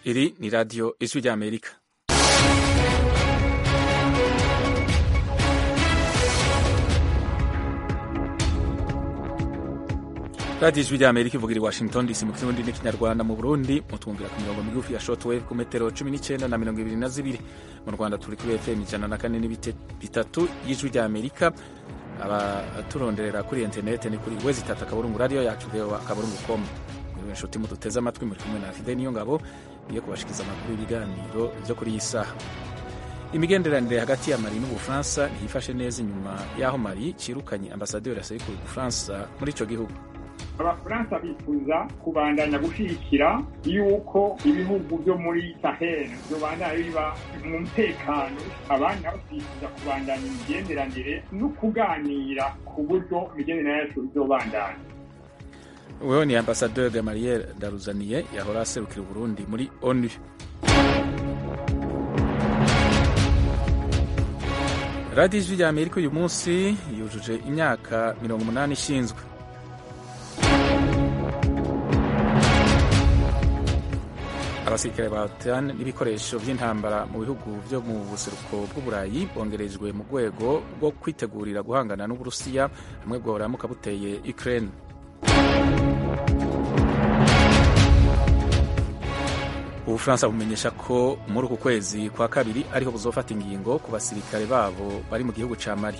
Iri ni radiyo ijwi ry'Amerika. radiyo ijwi ry'Amerika ivugira i Washington DC mu kirundi n'ikinyarwanda mu Burundi mutwumvira ku mirongo migufi ya shortwave ku metero cumi n'icyenda na mirongo ibiri na zibiri mu Rwanda turi kuri FM ijana na kane n'ibice bitatu y'ijwi ry'Amerika abaturonderera kuri interineti ni kuri wezi itatu akaburungu radiyo yacu voa akaburungu komu inshuti muduteze amatwi muri kumwe na Fide niyo ngabo niyo kubashikiza amakuru y'ibiganiro byo kuri iyi saha imigenderanire hagati ya mali n'ubufaransa ntiyifashe neza inyuma y'aho mali cirukanye ambasaderi aserukira ubufaransa muri ico gihugu abafaransa bifuza kubandanya gushigikira yuko ibihugu byo muri sahel byobandanya biba mu mutekano abandi nabo bifuza kubandanya imigenderanire no kuganira ku buryo imigenderanire yacu izobandanya wewe ni ambasaderi gamariel daruzaniye yahora aserukira uburundi muri onu radiyo ijwi rya amerika uyu munsi yujuje imyaka mirongo umunani ishinzwe abasirikare ba OTAN n'ibikoresho by'intambara mu bihugu byo mu buseruko bw'uburayi bongerejwe mu rwego rwo kwitegurira guhangana n'uburusiya hamwe bworamuka buteye Ukraine ubufaransa bumenyesha ko muri uku kwezi kwa kabiri ariho buzofata ingingo ku basirikare babo bari mu gihugu ca mali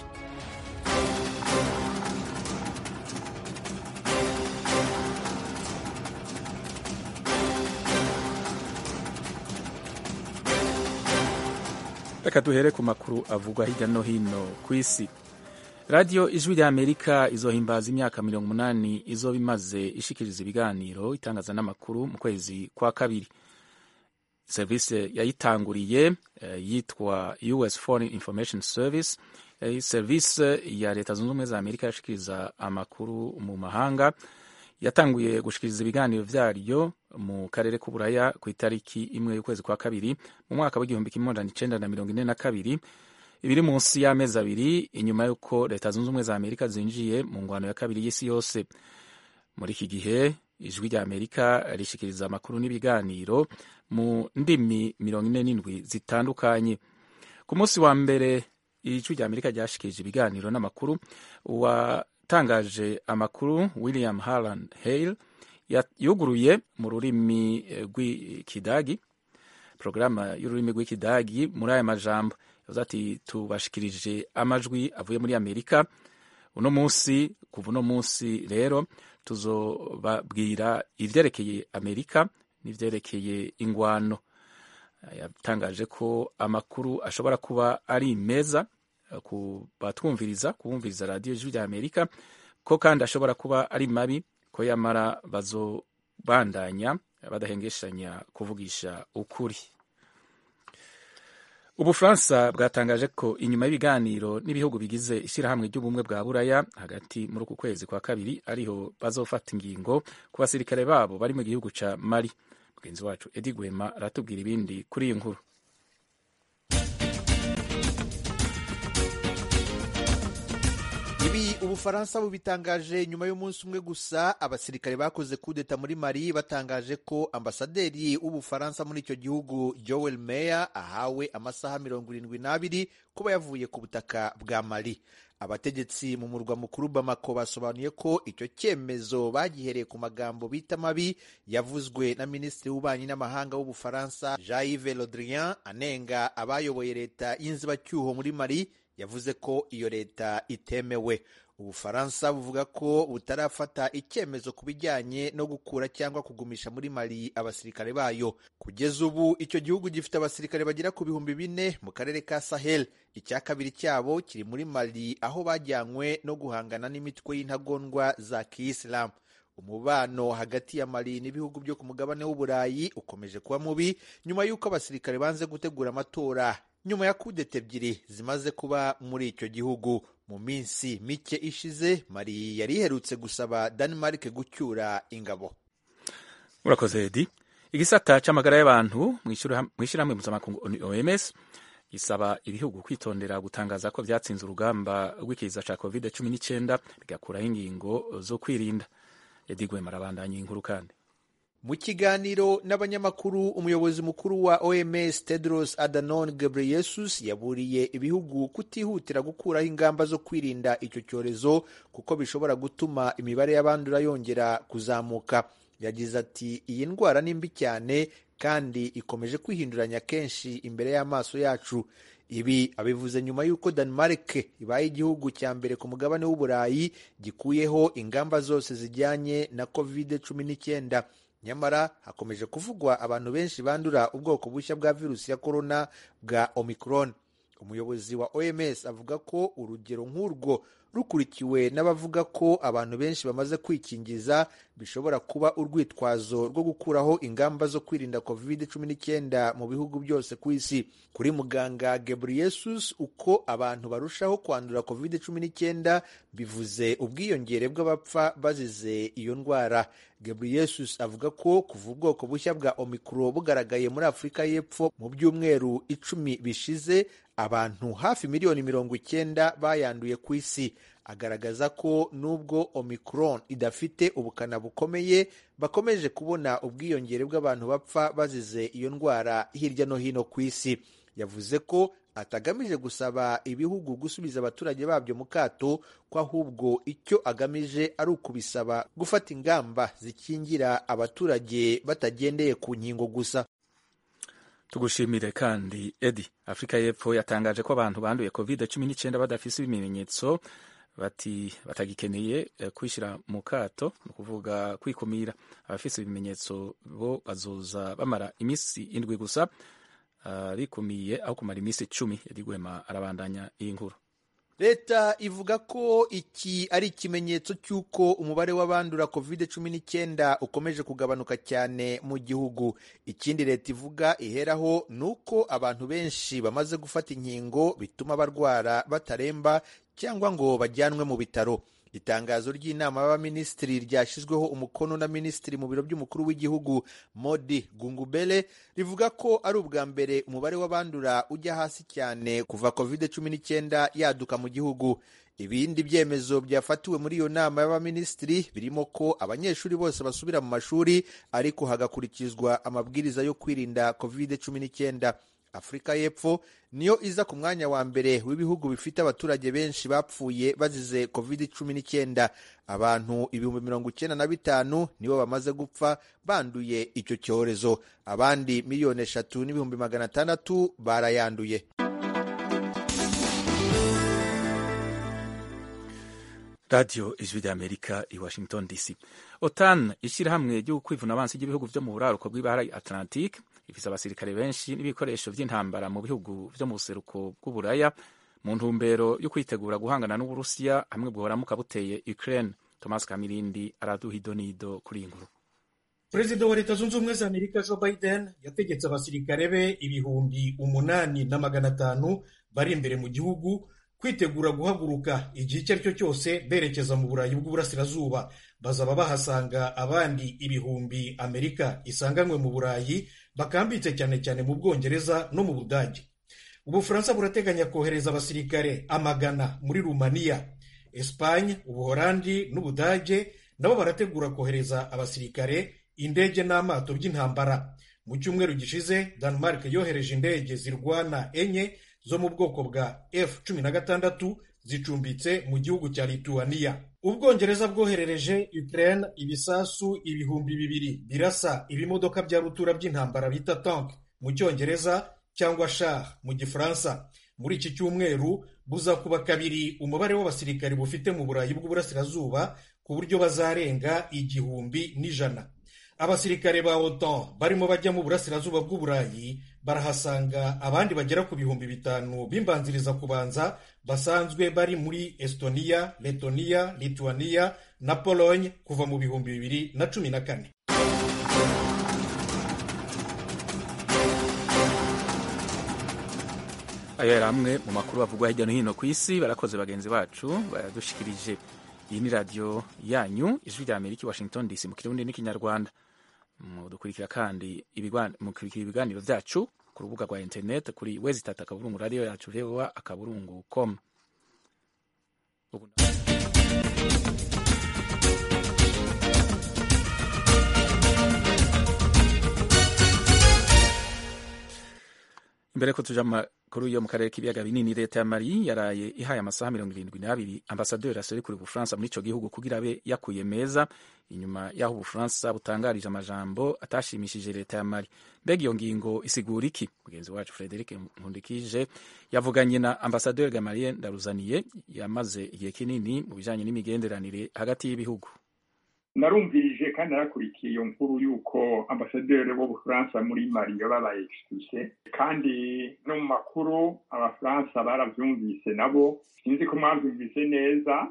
reka duhere ku makuru avugwa hirya no hino ku isi radiyo ijwi rya amerika izohimbaza imyaka mirongo umunani izoba imaze ishikiriza ibiganiro itangaza n'amakuru mu kwezi kwa kabiri serivisi yayitanguriye uh, yitwa us foreign information service uh, serivisi ya leta zunze ubumwe za amerika yashikiriza amakuru mu mahanga yatanguye gushikiriza ibiganiro vyaryo mu karere k'uburaya ku itariki imwe y'ukwezi kwa kabiri mu mwaka w'igihumbi kimwe amajana icenda na mirongo ine na kabiri ibiri munsi y'amezi abiri inyuma y'uko leta zunze ubumwe za amerika zinjiye mu ngwano ya kabiri y'isi yose muri iki gihe ijwi rya amerika rishikiriza amakuru n'ibiganiro mu ndimi mirongo ine n'indwi zitandukanye ku munsi wa mbere ijwi rya amerika ryashikirije ibiganiro n'amakuru watangaje amakuru william harland hale yuguruye mu rurimi rw'ikidagi porogaramu y'ururimi rw'ikidagi muri aya majambo yavuze ati tubashikirije amajwi avuye muri amerika uno munsi kuva uno munsi rero tuzobabwira ivyerekeye amerika n'ivyerekeye ingwano yatangaje ko amakuru ashobora kuba ari meza ku batwumviriza kubumviriza radiyo ijwi rya amerika ko kandi ashobora kuba ari mabi ko yamara bazobandanya badahengeshanya kuvugisha ukuri ubufaransa bwatangaje ko inyuma y'ibiganiro n'ibihugu bigize ishyirahamwe ry'ubumwe bwa buraya hagati muri uku kwezi kwa kabiri ariho bazofata ingingo ku basirikare babo bari mu gihugu ca mali mugenzi wacu edi gwema aratubwira ibindi kuri iyi nkuru ibi ubufaransa bubitangaje nyuma y'umunsi umwe gusa abasirikare bakoze kudeta muri mali batangaje ko ambasaderi w'ubufaransa muri icyo gihugu joel meyer ahawe amasaha mirongo irindwi n'abiri kuba yavuye ku butaka bwa mali abategetsi mu murwa mukuru bamako basobanuye ko icyo cyemezo bagihereye ku magambo bita mabi yavuzwe na minisitiri w'ububanyi n'amahanga w'ubufaransa jean yves le drian anenga abayoboye leta y'inzibacyuho muri mali yavuze ko iyo leta itemewe ubufaransa buvuga ko butarafata icyemezo ku bijyanye no gukura cyangwa kugumisha muri mali abasirikare bayo kugeza ubu icyo gihugu gifite abasirikare bagera ku bihumbi bine mu karere ka sahel icya kabiri cyabo kiri muri mali aho bajyanywe no guhangana n'imitwe y'intagondwa za kiyisilamu umubano hagati ya mali n'ibihugu byo ku mugabane w'uburayi ukomeje kuba mubi nyuma y'uko abasirikare banze gutegura amatora nyuma ya kudeta ebyiri zimaze kuba muri icyo gihugu mu minsi mike ishize mari yari iherutse gusaba Denmark gucyura ingabo urakoze edi igisata c'amagara y'abantu mu ishyirahamwe mpuzamakungu OMS gisaba ibihugu kwitondera gutangaza ko vyatsinze urugamba rw'ikiza ca covid cumi n'icyenda bigakuraho ingingo zo kwirinda edi gwema arabandanya inkuru kandi mu kiganiro n'abanyamakuru umuyobozi mukuru wa oms tedros adhanom ghebreyesus yaburiye ibihugu kutihutira gukuraho ingamba zo kwirinda icyo cyorezo kuko bishobora gutuma imibare y'abandura yongera kuzamuka yagize ati iyi ndwara ni mbi cyane kandi ikomeje kwihinduranya kenshi imbere y'amaso yacu ibi abivuze nyuma y'uko Denmark ibaye igihugu cya mbere ku mugabane w'uburayi gikuyeho ingamba zose zijyanye na covid cumi n'icyenda nyamara hakomeje kuvugwa abantu benshi bandura ubwoko bushya bwa virusi ya korona bwa omicron umuyobozi wa oms avuga ko urugero nk'urwo rukurikiwe n'abavuga ko abantu benshi bamaze kwikingiza bishobora kuba urwitwazo rwo gukuraho ingamba zo kwirinda covid cumi n'icyenda mu bihugu byose ku isi kuri muganga Ghebreyesus uko abantu barushaho kwandura covid cumi n'icyenda bivuze ubwiyongere bw'abapfa bazize iyo ndwara Ghebreyesus avuga ko kuva ubwoko bushya bwa omikuro bugaragaye muri afurika y'epfo mu byumweru icumi bishize abantu hafi miliyoni mirongo icyenda bayanduye ku isi agaragaza ko nubwo omicron idafite ubukana bukomeye bakomeje kubona ubwiyongere bw'abantu bapfa bazize iyo ndwara hirya no hino ku isi yavuze ko atagamije gusaba ibihugu gusubiza abaturage babyo mu kato ko ahubwo icyo agamije ari ukubisaba gufata ingamba zikingira abaturage batagendeye ku nkingo gusa tugushimire kandi edi afurika y'epfo yatangaje ko abantu banduye covid cumi n'icyenda badafise ibimenyetso bati batagikeneye kwishyira mu kato ni ukuvuga kwikumira abafise ibimenyetso bo bazoza bamara iminsi indwi gusa bikumiye aho kumara iminsi icumi edi gwema arabandanya iyi nkuru leta ivuga ko iki ari ikimenyetso cy'uko umubare w'abandura covid cumi n'icyenda ukomeje kugabanuka cyane mu gihugu ikindi leta ivuga iheraho ni uko abantu benshi bamaze gufata inkingo bituma barwara bataremba cyangwa ngo bajyanwe mu bitaro itangazo ry'inama y'abaminisitiri ryashyizweho umukono na minisitiri mu biro by'umukuru w'igihugu modi gungubele rivuga ko ari ubwa mbere umubare w'abandura ujya hasi cyane kuva covid cumi n'icyenda yaduka mu gihugu ibindi byemezo byafatiwe muri iyo nama y'abaminisitiri birimo ko abanyeshuri bose basubira mu mashuri ariko hagakurikizwa amabwiriza yo kwirinda covid cumi n'icyenda afurika y'epfo niyo iza ku mwanya wa mbere w'ibihugu bifite abaturage benshi bapfuye bazize covid cumi n'icyenda abantu ibihumbi mirongo icyenda na bitanu nibo bamaze gupfa banduye icyo cyorezo abandi miliyoni eshatu n'ibihumbi magana atandatu barayanduye radiyo ijwi ry'amerika i washington dc otan ishyirahamwe ryo kwivuna abansi ry'ibihugu byo mu buraruko bw'ibahara atlantique ifite abasirikare benshi n'ibikoresho by'intambara mu bihugu byo mu buseruko bw'uburaya mu ntumbero yo kwitegura guhangana n'uburusiya hamwe buhoramuka buteye ukraine thomas kamirindi araduha idonido kuri iyi nkuru perezida wa leta zunze ubumwe za amerika joe biden yategetse abasirikare be ibihumbi umunani na magana atanu bari imbere mu gihugu kwitegura guhaguruka igihe icyo ari cyo cyose berekeza mu burayi bw'uburasirazuba bazaba bahasanga abandi ibihumbi amerika isanganywe mu burayi bakambitse cyane cyane mu bwongereza no mu budage ubufaransa burateganya kohereza abasirikare amagana muri rumaniya esipanye ubuholandi n'ubudage nabo barategura kohereza abasirikare indege n'amato by'intambara mu cyumweru gishize denmark yohereje indege zirwana enye zo mu bwoko bwa f cumi na gatandatu zicumbitse mu gihugu cya lituwaniya ubwongereza bwoherereje ukraine ibisasu ibihumbi bibiri birasa ibimodoka bya rutura by'intambara bita tank mu cyongereza cyangwa shar mu gifaransa muri iki cyumweru buzakuba kabiri umubare w'abasirikari bufite mu burayi bw'uburasirazuba ku buryo bazarenga igihumbi n'ijana abasirikare ba otan barimo bajya mu burasirazuba bw'uburayi barahasanga abandi bagera ku bihumbi bitanu b'imbanziriza kubanza basanzwe bari muri estonia letoniya lituaniya na pologne kuva mu bihumbi bibiri na cumi na kane ayo yari amwe mu makuru bavugwa hirya no hino ku isi barakoze bagenzi bacu bayadushikirije iyi ni radiyo yanyu ijwi rya amerika washington dc mu kirundi n'ikinyarwanda mudukurikira kandi mukurikira ibiganiro byacu ku rubuga rwa interineti kuri wezi itatu akaburungu radiyo yacu rewa akaburungu komu imbere ko tuja makuru yo mu karere k'ibiyaga binini leta ya mali yaraye ihaye amasaha mirongo irindwi n'abiri ambasaderi aserukira ubufaransa muri ico gihugu kugira abe yakuye meza inyuma y'aho ubufaransa butangarije amajambo atashimishije leta ya mali mbega iyo ngingo isigura iki mugenzi wacu frederic nkundikije yavuganye na ambasaderi gamarien ndaruzaniye yamaze igihe kinini mu bijanye n'imigenderanire hagati y'ibihugu narumvirije kandi narakurikiye iyo nkuru y'uko ambasaderi w'ubufaransa muri mali babaye expulse kandi no mu makuru abafaransa baravyumvise nabo sinzi ko mwavyumvise neza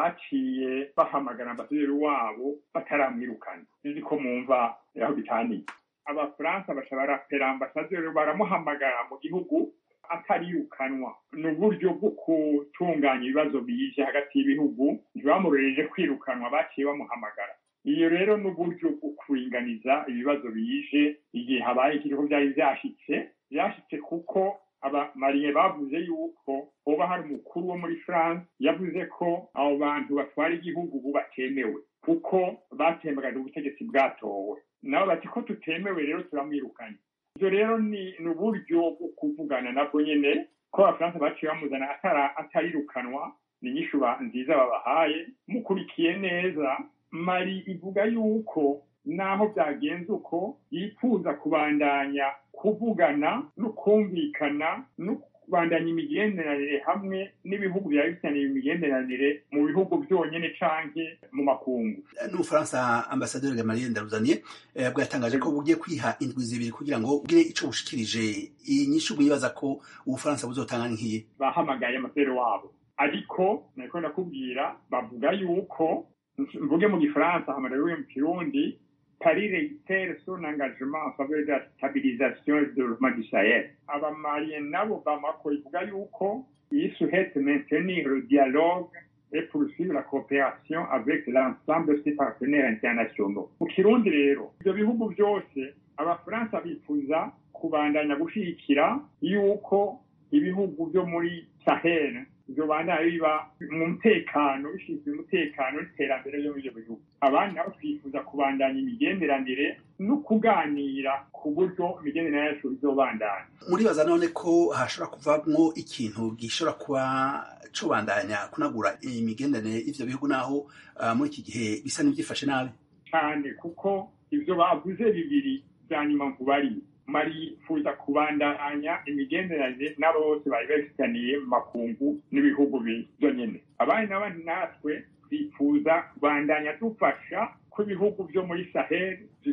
baciye bahamagara ambasaderi wabo bataramwirukana sinzi ko mwumva aho bitaniye abafaransa baca barapera ambasaderi baramuhamagara mu gihugu atarirukanwa ni uburyo bwo gutunganya ibibazo bije hagati y'ibihugu ntibamurereje kwirukanwa baciye bamuhamagara iyo rero ni uburyo bwo kuringaniza ibibazo bije igihe habaye ikiriho byari byashitse byashitse kuko abamariye bavuze yuko hoba hari umukuru wo muri france yavuze ko abo bantu batwara igihugu ubu batemewe kuko batembagaje ubutegetsi bwatowe nabo bati ko tutemewe rero turamwirukanye ibyo rero ni uburyo bwo kuvugana nabwo nyine ko abafaransa baciye bamuzana atarirukanwa ni inyishu nziza babahaye mukurikiye neza mari ivuga yuko naho byagenze uko yifuza kubandanya kuvugana no kumvikana no kubandanya imigenderanire hamwe n'ibihugu byari bifitaniye imigenderanire mu bihugu byonyine canke mu makungu n'ubufaransa ambasaderi gamarien ndaruzaniye bwatangaje ko bugiye kwiha indwi zibiri kugira ngo ugire ico bushikirije inyishu mwibaza ko ubufaransa buzotanga nk'iyi bahamagaye amasere wabo ariko nariko ndakubwira bavuga yuko mvuge mu gifaransa hamagariwe mu kirundi Paris réitère son engagement en faveur de la stabilisation et du développement du Sahel. Abamaliens nabo Bamako ivuga yuko ils souhaitent maintenir le dialogue et poursuivre la coopération avec l'ensemble de ses partenaires internationaux. Mu Kirundi rero, ivyo bihugu byose abafaransa bifuza kubandanya gushigikira yuko ibihugu byo muri Sahel byobandaye biba mu mutekano bishinzwe umutekano n'iterambere ryo muri ibyo bihugu abandi nabo twifuza kubandanya imigenderanire no kuganira ku buryo imigenderanire yacu izobandanya muribaza none ko hashobora kuvamwo ikintu gishobora kuba cobandanya kunagura imigenderanire y'ivyo bihugu naho uh, muri iki gihe bisa n'ivyifashe nabi cyane kuko ivyo bavuze bibiri vya nyuma nkubariye marifuza kubandanya imigenderanire n'abo bose bari babifitaniye mu makungu n'ibihugu byo nyine abandi n'abandi natwe twifuza kubandanya dufasha ko ibihugu byo muri sahel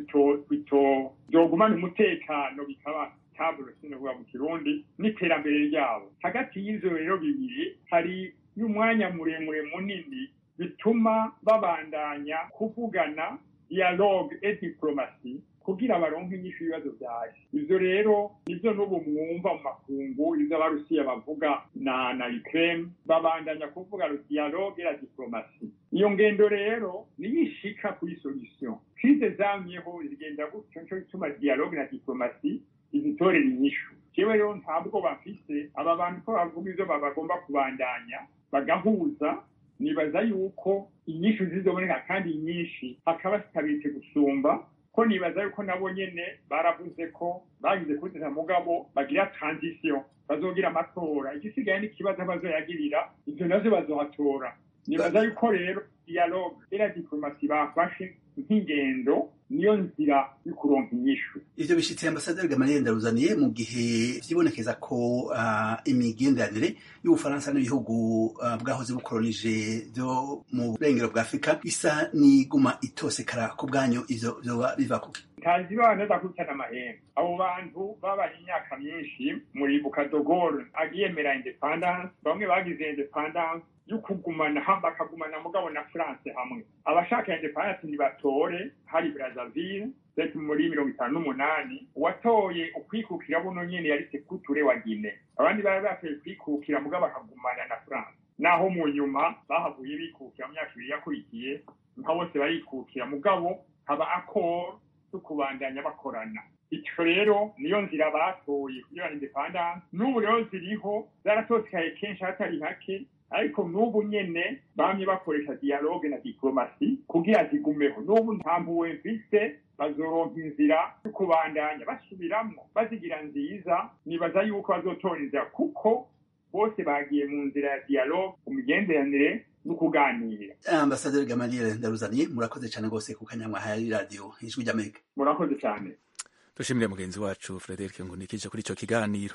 byogumana umutekano bikaba taburo sinavuga mu kirundi n'iterambere ryabo hagati y'ivyo rero bibiri hari y'umwanya muremure munini bituma babandanya kuvugana dialogue et diplomasi kugira baronke inyishu ibibazo vyaje ivyo rero nivyo n'ubu mwumva mu makungu ivyo abarusiya bavuga na na ukraine babandanya kuvuga le dialogue la diplomasi iyo ngendo rero niyo ishika kuri solution krize zamyeho zigenda gutyo nico gituma dialogue na diplomasi izitorera inyishu jewe rero ntabwo bafise aba bantu ko bavuga ivyo bagomba kubandanya bagahuza nibaza yuko inyishu zizoboneka kandi nyinshi hakaba zitabitse gusumba ko nibaza yuko nabo nyene baravuze ko bagize kudeta mugabo bagira transition bazogira amatora igisigaye n'ikibazo bazoyagirira ivyo navyo bazohatora nibaza yuko rero dialogue era diplomasi bafashe nk'ingendo niyo nzira yo kuronka inyishu ivyo bishitse ambasaderi gamaliel ndaruzaniye mu gihe vyibonekeza ko uh, imigenderanire y'ubufaransa n'ibihugu uh, bwahoze bukolonije vyo mu burengero bwa afurika isa n'iguma itosekara ku bwanyu ivyo vyoba biva kuki ntazi bana ndakurikirana amahembe abo bantu babaye imyaka myinshi muri bukadogoro agiyemera independance bamwe bagize independance yo kugumana bakagumana mugabo na france hamwe abashaka independence ntibatore hari brazzaville ndetse muri mirongo itanu n'umunani uwatoye ukwikukira buno nyene yari sekuture wa gine abandi bari batoye kwikukira mugabo bakagumana na france naho mu nyuma bahavuye bikukira mu myaka ibiri yakurikiye nka bose barikukira mugabo haba accord zo kubandanya bakorana icyo rero niyo nzira batoye kugira independance n'ubu rero ziriho zaratosekaye kenshi hatari hake ariko n'ubu nyene bamye bakoresha dialogue na diplomasi kugira zigumeho n'ubu nta mpuwe mfise bazoronka inzira yo kubandanya basubiramwo bazigira nziza nibaza yuko bazotora inzira kuko bose bagiye mu nzira ya dialogue mu migenderanire no kuganira ambasaderi gamaliel ndaruzaniye murakoze cyane rwose ku kanyamwa hari radiyo ijwi ry'amerika murakoze cyane dushimire mugenzi wacu frederic ngunikije kuri icyo kiganiro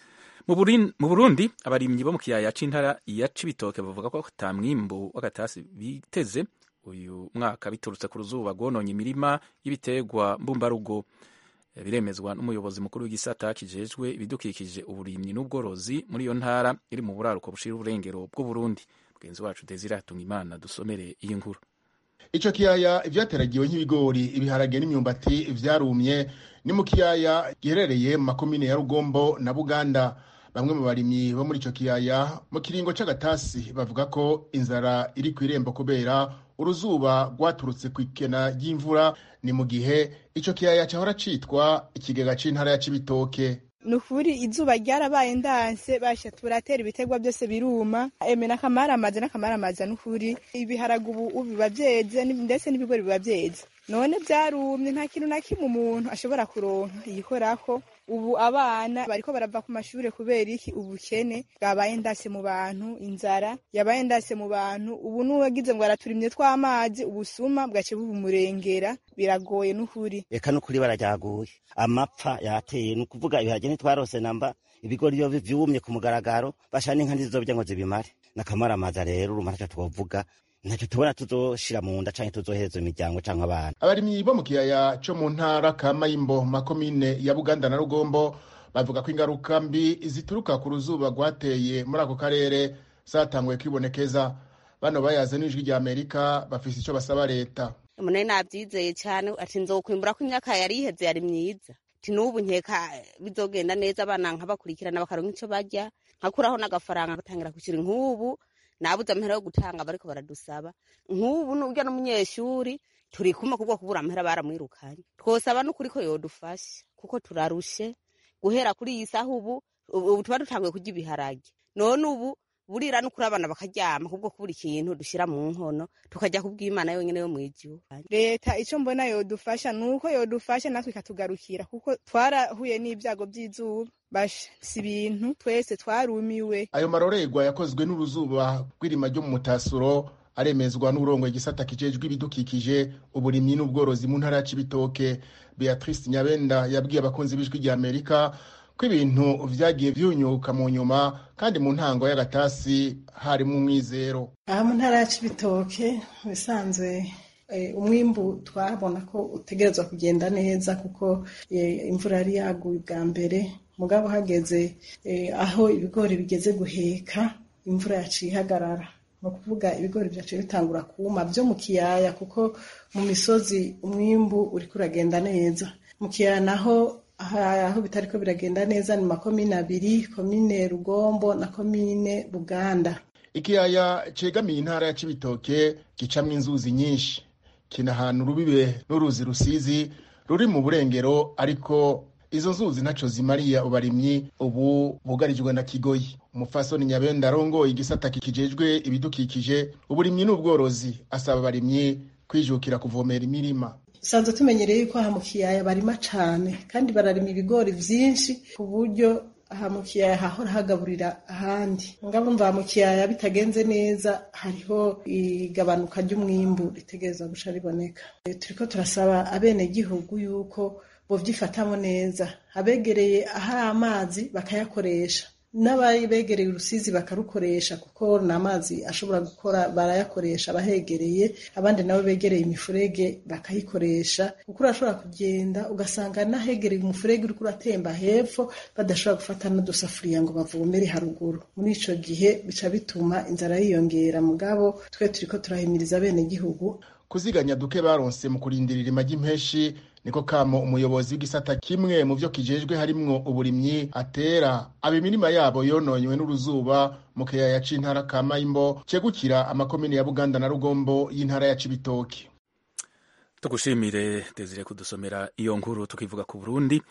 mu Burin- mu burundi abarimyi bo mu kiyaya c'intara ya cibitoke bavuga ko ata mwimbu w'agatasi biteze uyu mwaka biturutse ku ruzuba rwononye imirima y'ibiterwa mbumbarugo Eh, biremezwa n'umuyobozi mukuru w'igisata kijejwe ibidukikije uburimyi n'ubworozi muri iyo ntara iri mu buraruko bushira uburengero bw'uburundi mugenzi wacu desire hatungimana dusomere iyi nkuru ico kiyaya ivyateragiwe nk'ibigori ibiharage n'imyumbati vyarumye ni mu kiyaya giherereye mu makomine ya rugombo na buganda bamwe mu barimyi bo muri ico kiyaya mu kiringo c'agatasi bavuga ko inzara iri kw'irembo kubera uruzuba rwaturutse kw'ikena ry'imvura ni mu gihe ico kiyaya cahora citwa ikigega c'intara ya cibitoke ni ukuri izuba ryarabaye ndanse basha turatera ibiterwa byose biruma eme n'akamaramaza n'akamaramaza ni ukuri ibiharage ubu ubu biba byeze n'ib- ndetse n'ibigori biba byeze none byarumye nta kintu na kimwe umuntu ashobora kuronka yikorako ubu abana bariko barava ku mashure kubera iki ubukene bwabaye ndase mu bantu inzara yabaye ndase mu bantu ubu n'uwagize ngo araturimye tw'amazi ubusuma bwace bubumurengera biragoye n'ukuri eka n'ukuri bararyaguye amapfa yateye ni ukuvuga ibiharage ntitwarose namba ibigori iyo vyumye ku mugaragaro basha n'inka ntizizobya ngo zibimare n'akamaramaza rero urumva ntaco twovuga ntacyo tubona tuzoshira mu nda canke tuzohereza imiryango canke abana abarimyi bo mu kiyaya co mu ntara ka mayimbo mu makomine ya buganda na rugombo bavuga ko ingaruka mbi zituruka ku ruzuba rwateye muri ako karere zatanguye kwibonekeza bano bayaze n'ijwi rya amerika bafise ico basaba leta umuntu nabyizeye cyane ati nzokwimbura ko imyaka yari iheze yari myiza ati n'ubu nkeka bizogenda neza abana nkabakurikirana bakaronka ico barya nkakuraho n'agafaranga gatangira kwishyura nk'ubu nabuze amahera yo gutanga bariko baradusaba nk'ubu n'urya n'umunyeshuri turi kumwe kubwo kubura amahera baramwirukanye twosaba n'ukuri ko yodufasha kuko turarushe guhera kuri iyi saha ubu ubu tuba dutanguye kurya ibiharage none ubu burira n'ukuri abana bakaryama kubwo kubura ikintu dushira mu nkono tukajya kubw'imana yonyine yo mw'ijuru leta icyo mbona yodufasha ni uko yodufasha natwe ikatugarukira kuko twarahuye n'ibyago by'izuba basha si ibintu twese twarumiwe ayo marorerwa yakozwe n'uruzuba rw'irima ryo mu mutasuro aremezwa n'urongo igisata kijejwe ibidukikije uburimyi n'ubworozi mu ntara ya cibitoke beatrice nyabenda yabwiye abakunzi b'ijwi rya amerika ko ibintu vyagiye vyunyuka mu nyuma kandi mu ntango y'agatasi harimo umwizero aha mu ntara ya cibitoke bisanzwe eh, umwimbu twabona ko utegerezwa kugenda neza kuko eh, imvura yari yaguye bwa mbere mugabo hageze eh, aho ibigori bigeze guheka imvura yaciye ihagarara ni ukuvuga ibigori byaciye bitangura kuma byo mu kiyaya kuko mu misozi umwimbu uriko uragenda neza mu kiyaya naho aha- aho bitariko biragenda neza ni makomine abiri komine rugombo na komine buganda ikiyaya cegamiye intara ya cibitoke gicamwo inzuzi nyinshi kina ahantu rubibe n'uruzi rusizi ruri mu burengero ariko izo nzuzi ntaco zimariye abarimyi ubu bugarijwe na kigoyi umupfasoni nyabenda arongoye igisata kijejwe ibidukikije uburimyi n'ubworozi asaba abarimyi kwijukira kuvomera imirima dusanzwe tumenyereye yuko aha mu kiyaya barima cane kandi bararima ibigori vyinshi ku buryo aha mu kiyaya hahora hagaburira ahandi ngabo mva mu kiyaya bitagenze neza hariho igabanuka ry'umwimbu ritegerezwa guca riboneka E, turiko turasaba abenegihugu yuko bovyifatamo neza abegereye ahari amazi bakayakoresha n'ababegereye urusizi bakarukoresha kuko ni amazi ashobora gukora barayakoresha abahegereye abandi nabo begereye imifurege bakayikoresha kuko urashobora kugenda ugasanga n'ahegereye umufurege uriko uratemba hepfo badashobora gufata n'udusafuriya ngo bavomere haruguru muri ico gihe bica bituma inzara yiyongera mugabo twe turiko turahimiriza abenegihugu kuziganya duke baronse mu kurindira irima ry'impeshi niko kamo umuyobozi w'igisata kimwe mu vyo kijejwe harimwo uburimyi atera aba imirima yabo yononywe n'uruzuba mu kiyaya c'intara ka mayimbo cegukira amakomine ya buganda na rugombo y'intara ya cibitoki tugushimire desire kudusomera iyo nkuru tukivuga ku burundi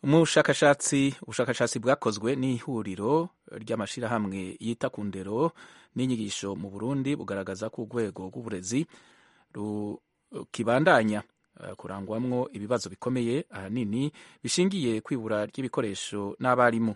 umushakashatsi ubushakashatsi bwakozwe n'ihuriro ry'amashyirahamwe yita ku ndero n'inyigisho mu burundi bugaragaza ko urwego rw'uburezi rukibandanya kurangwamwo ibibazo bikomeye ahanini bishingiye kwibura ry'ibikoresho n'abarimu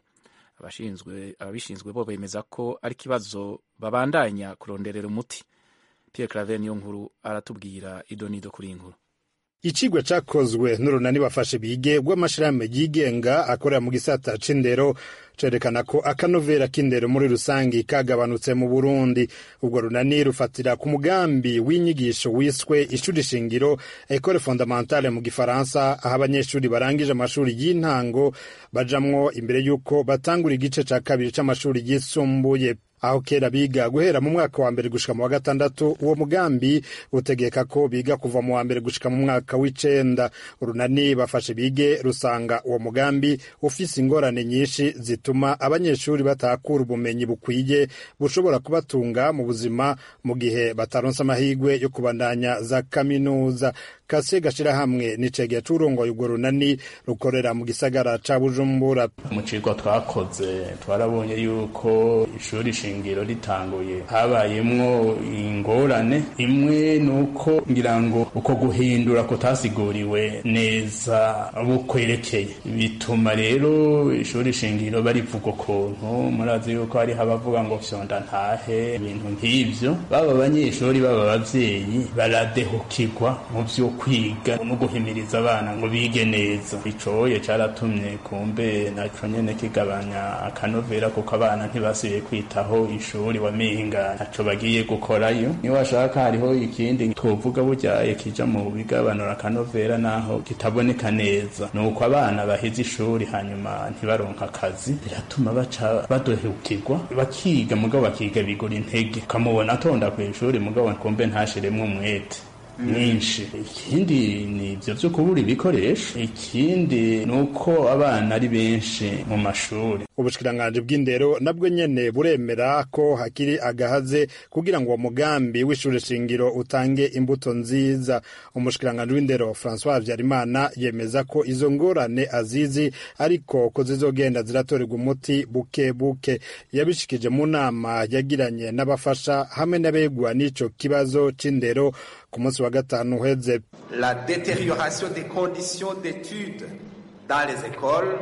ababishinzwe bo bemeza ko ari ikibazo babandanya kuronderera umuti Pierre Claver niyo nkuru aratubwira idonido kuri inkuru icigwa cakozwe n'urunani bafashe bige rw'amashirahamwe yigenga akorera mu gisata c'indero cerekana ko akanovera k'indero muri rusangi kagabanutse mu burundi ubwo runani rufatira ku mugambi w'inyigisho wiswe ishuri shingiro ecole fondamentale mu gifaransa aho abanyeshuri barangije amashuri y'intango bajamwo imbere y'uko batangura igice ca kabiri c'amashuri yisumbuye aho kera biga guhera mu mwaka wa mbere gushika mu wa gatandatu uwo mugambi utegeka ko biga kuva mu wa mbere gushika mu mwaka w'icenda urunani bafashe bige rusanga uwo mugambi ufise ingorane nyinshi zituma abanyeshuri batakura ubumenyi bukwiye bushobora kubatunga mu buzima mu gihe bataronse amahirwe yo kubandanya za kaminuza kase gashirahamwe nicegeye c'urongoye urwo runani rukorera mu gisagara ca bujumbura mu cigwa twakoze twarabonye yuko ishuri shingiro ritanguye habayemwo ingorane imwe nuko ngira ngo uko guhindura kutasiguriwe neza bukwerekeye bituma rero ishuri shingiro barivuga ukuntu murazi yuko hariho abavuga ngo vyonda ntahe ibintu nk'ivyo baba abanyeshuri baba abavyeyi baradehukirwa mu vyo kwiga no guhimiriza abana ngo bige neza icoye caratumye kumbe naco nyene kigabanya akanovera kuko abana ntibasubiye kwitaho ishuri wamenga ntaco bagiye gukorayo niyo washaka hariho ikindi twovuga buryaye kija mu bigabanura akanovera naho kitaboneka neza nuko abana baheze ishuri hanyuma ntibaronka akazi biratuma baca badohukirwa bakiga mugabo bakiga bigura intege ukamubona atonda kw'ishuri mugabo kumbe ntashiremwo umwete mwinshi ikindi ni ivyo vyo kubura ibikoresho ikindi ni uko abana ari benshi mu mashuri ubushikiranganji bw'indero nabwo nyene buremera ko hakiri agahaze kugira ngo uwo mugambi w'ishure shingiro utange imbuto nziza umushikiranganji w'indero francois habyarimana yemeza ko izo ngorane azizi ariko ko zizogenda ziratorerwa umuti buke buke yabishikije mu nama yagiranye n'abafasha hamwe n'abegwa n'ico kibazo c'indero ku munsi wa gatanu uheze la détérioration des conditions d'études dans les écoles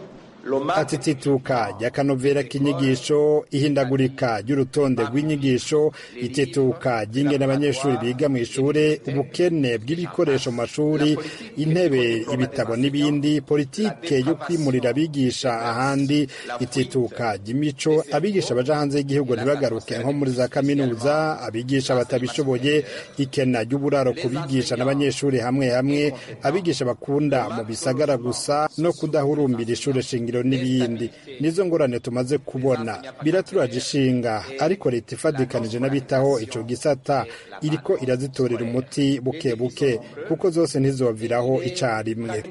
ati tituka ry'akanovera k'inyigisho ihindagurika ry'urutonde rw'inyigisho itituka ry'ingene abanyeshuri biga mu ishure ubukene bw'ibikoresho mu mashuri intebe ibitabo n'ibindi politike yo kwimurira abigisha ahandi itituka ry'imico abigisha baja hanze y'igihugu ntibagaruke nko muri za kaminuza abigisha batabishoboye ikena ry'uburaro ku bigisha n'abanyeshuri hamwe hamwe abigisha bakunda mu bisagara gusa no kudahurumbira ishure shingiro n'ibindi nizo ngorane tumaze kubona biraturaje ishinga ariko leta ifadikanije n'abitaho ico gisata iriko irazitorera umuti buke buke kuko zose ntizoviraho icarimwe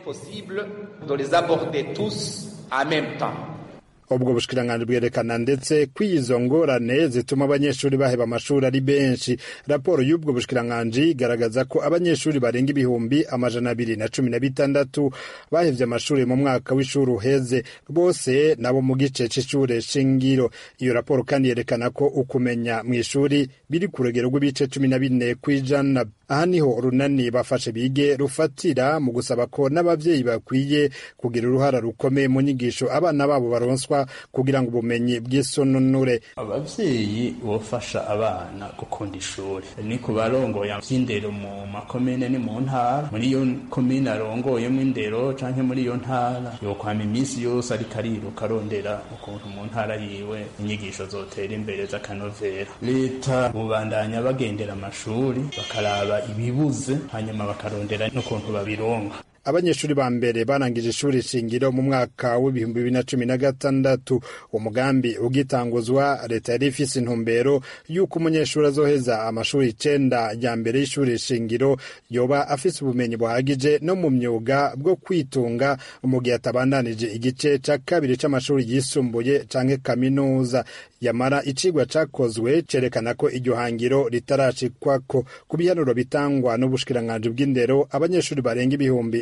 ubwo bushikiranganji bwerekana ndetse ko izo ngorane zituma abanyeshuri baheba amashuri ari benshi raporo y'ubwo bushikiranganji igaragaza ko abanyeshuri barenga ibihumbi amajana abiri na cumi na bitandatu bahevye amashuri mu mwaka w'ishuri uheze bose nabo mu gice c'ishure shingiro iyo raporo kandi yerekana ko ukumenya mu ishuri biri ku rugero rw'ibice cumi na bine kw'ijana aha niho urunani bafashe bige rufatira mu gusaba ko n'abavyeyi bakwiye kugira uruhara rukomeye mu nyigisho abana babo baronswa kugira ngo ubumenyi bw'isononure abavyeyi bofasha abana gukunda ishuri ni ku barongoye vy'indero mu makomine ni mu ntara muri iyo komine arongoyemo indero canke muri iyo ntara yokwama iminsi yose ariko ariruka arondera ukuntu mu ntara yiwe inyigisho zotera imbere z'akanovera leta bubandanya bagendera amashuri bakaraba ibibuze hanyuma bakarondera n'ukuntu babironka abanyeshuri ba mbere barangije ishuri shingiro mu mwaka w'ibihumbi bibiri na cumi na gatandatu umugambi ugitanguzwa leta yari ifise intumbero y'uko umunyeshuri azoheza amashuri icenda ya mbere y'ishuri shingiro yoba afise ubumenyi buhagije no mu myuga bwo kwitunga mu gihe atabandanije igice ca kabiri c'amashuri yisumbuye canke kaminuza yamara icigwa cakozwe cerekana ko iryo hangiro ritarashikwako ku bihanuro bitangwa n'ubushikiranganji bw'indero abanyeshuri barenga ibihumbi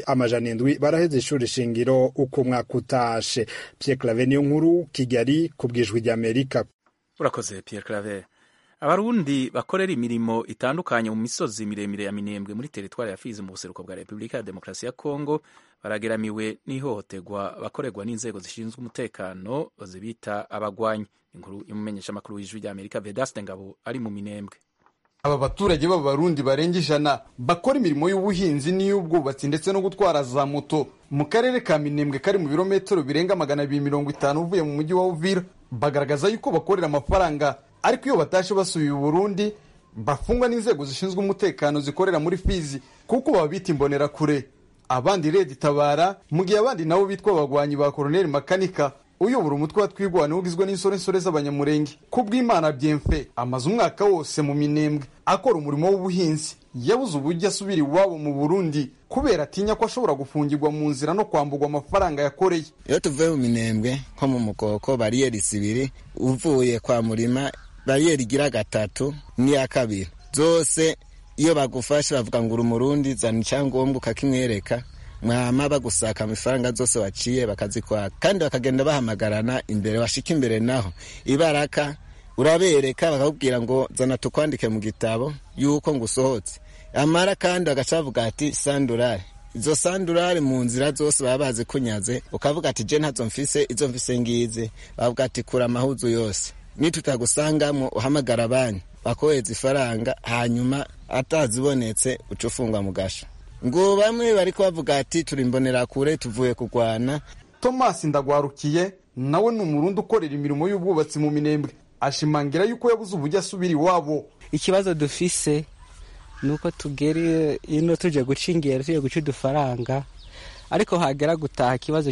amajana indwi baraheze ishuri shingiro uko umwaka utashe Pierre Claver niyo nkuru Kigali ku bwijwi ry'Amerika urakoze Pierre Claver abarundi bakorera imirimo itandukanye mu misozi miremire ya minembwe muri teritwari ya Fizi mu buseruko bwa Repubulika ya Demokarasi ya Kongo barageramiwe n'ihohoterwa bakorerwa n'inzego zishinzwe umutekano zibita abagwanyi inkuru y'umumenyeshamakuru w'ijwi ry'Amerika Vedaste Ngabo ari mu minembwe aba baturage b'abarundi barenga ijana bakora imirimo y'ubuhinzi n'iy'ubwubatsi ndetse no gutwara za moto mu karere ka minembwe kari mu birometero birenga magana abiri mirongo itanu uvuye mu mujyi wa uvira bagaragaza yuko bakorera amafaranga ariko iyo batashe basubiye uburundi bafungwa n'inzego zishinzwe umutekano zikorera muri fizi kuko baba bita imbonerakure abandi redi tabara mu gihe abandi nabo bitwa abagwanyi ba koroneli makanika uyobora umutwe wa twigwana ugizwe n'insoresore z'abanyamurenge ku bw'imana byemfe amaze umwaka wose mu minembwe akora umurimo w'ubuhinzi yabuze uburyo asubira iwabo mu burundi kubera atinya ko ashobora gufungirwa mu nzira no kwambugwa amafaranga yakoreye iyo tuvuye mu minembwe nko mu mukoko bariyeri zibiri uvuye kwa murima bariyeri igira gatatu n'iya kabiri zose iyo bagufashe bavuga ngo uri umurundi zana icyangombwa ukakimwereka mwama bagusaka amafaranga zose waciye bakazikwaka kandi bakagenda bahamagarana imbere washika imbere naho ibaraka urabereka bakakubwira ngo zana tukwandike mu gitabo yuko ngo usohotse amara kandi bagaca bavuga ati sandurare izo sandurare mu nzira zose baba bazi kunyaze ukavuga ati je ntazo mfise izo mfise ngizi bavuga ati kura amahuzu yose nitutagusangamwo uhamagara abanyu bakohereza ifaranga hanyuma atazibonetse uca ufungwa mu gasho ngo bamwe bari kubavuga ati turi imbonerakure tuvuye kurwana thomas ndagwarukiye nawe ni umurundi ukorera imirimo y'ubwubatsi mu minembwe ashimangira yuko yabuze uburyo asubira iwabo ikibazo dufise ni uko tugera ino tuje guca ingero tuje guca udufaranga ariko hagera gutaha ikibazo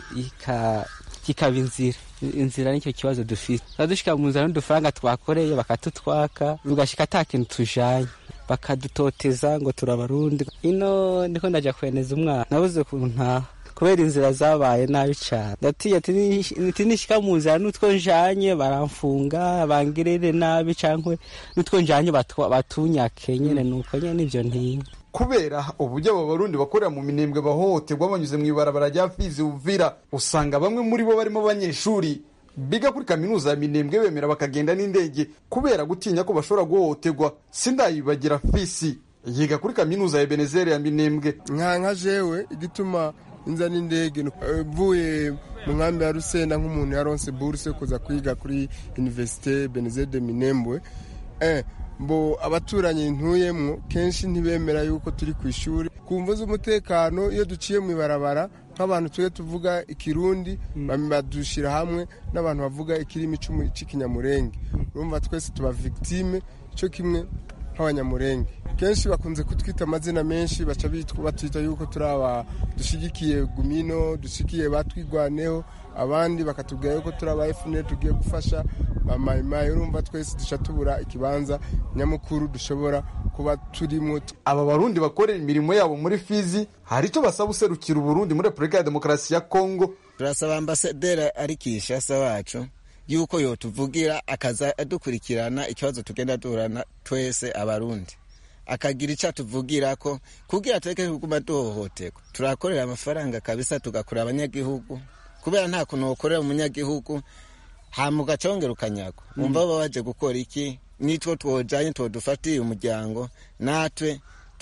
kikaba inzira inzira nicyo kibazo dufite tuba dushika mu nzira n'udufaranga twakoreye bakatutwaka tugashika ata kintu tujanye bakadutoteza ngo turabarundi ino niko ndaja kweneza umwana nabuze ukuntu ntaha kubera inzira zabaye nabi cyane ndatiye ati nishika mu nzira n'utwo njanye baramfunga bangirire nabi cankwe n'utwo njanye batunyake nyene nuko nyene nivyo ntinya kubera uburyo aba barundi bakorera mu minembwe bahohoterwa banyuze mu ibarabara rya fizi uvira usanga bamwe muri bo barimo abanyeshuri biga kuri kaminuza ya minembwe bemera bakagenda n'indege kubera gutinya ko bashobora guhohoterwa sindayibagira fisi yiga kuri kaminuza ya benezeri ya minembwe nka nka jewe igituma inza n'indege mvuye mu nkambi ya rusenda nk'umuntu yaronse buruse kuza kwiga kuri universite benezeri de minembwe eh, mbo abaturanyi ntuyemwo kenshi ntibemera yuko turi ku ishuri ku mvu z'umutekano iyo duciye mu ibarabara nk'abantu tujye tuvuga ikirundi badushyira hamwe n'abantu bavuga ikirimi cy'ikinyamurenge urumva twese tuba victime cyo kimwe nk'abanyamurenge kenshi bakunze kutwita amazina menshi baca batwita yuko turi aba dushyigikiye gumino dushyigikiye batwigwaneho abandi bakatubwira yuko turi aba efuperi tugiye gufasha bamayimayi urumva twese duca tubura ikibanza nyamukuru dushobora kuba turimo aba barundi bakorera imirimo yabo muri fizi hari icyo basaba userukira uburundi muri repubulika ya demokarasi ya kongo turasaba ambasaderi ari kishasa wacu yuko yotuvugira akaza adukurikirana ikibazo tugenda duhorana twese abarundi akagira icyo atuvugira ko kugira tureke kuguma duhohoterwa turakorera amafaranga kabisa tugakora abanyagihugu kubera nta kuntu wakorera umunyagihugu hama ugacongera ukanyagwa wumva baba baje gukora iki nitwo twojanye twodufatiye umuryango natwe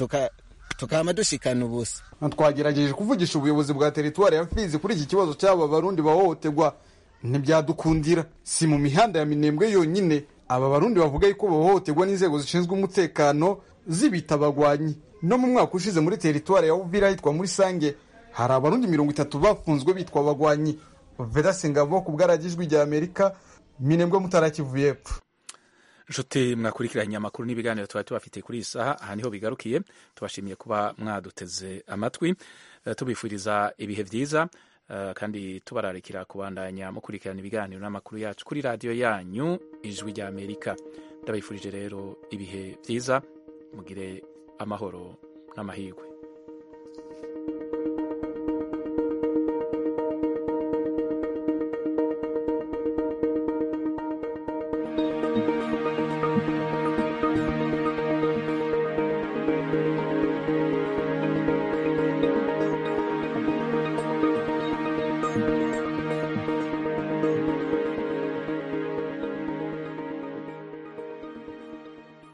tukama dushikana ubusa twagerageje kuvugisha ubuyobozi bwa teritwari ya fizi kuri iki kibazo cy'aba barundi bahohoterwa ntibyadukundira si mu mihanda ya minembwe yonyine aba barundi bavuga yuko bahohoterwa n'inzego zishinzwe umutekano zibita abagwanyi no mu mwaka ushize muri teritwari ya uvira hitwa muri sange hari abarundi mirongo itatu bafunzwe bitwa abagwanyi vedase ngabo ku bwaragijwi rya amerika minembwe mutarakivuye epfo nshuti mwakurikiranye amakuru n'ibiganiro tuba tubafite kuri iyi saha aha niho bigarukiye tubashimiye kuba mwaduteze amatwi tubifuriza ibihe byiza kandi tubararikira kubandanya mukurikirana ibiganiro n'amakuru yacu kuri radiyo yanyu ijwi rya amerika ndabifurije rero ibihe byiza mugire amahoro n'amahirwe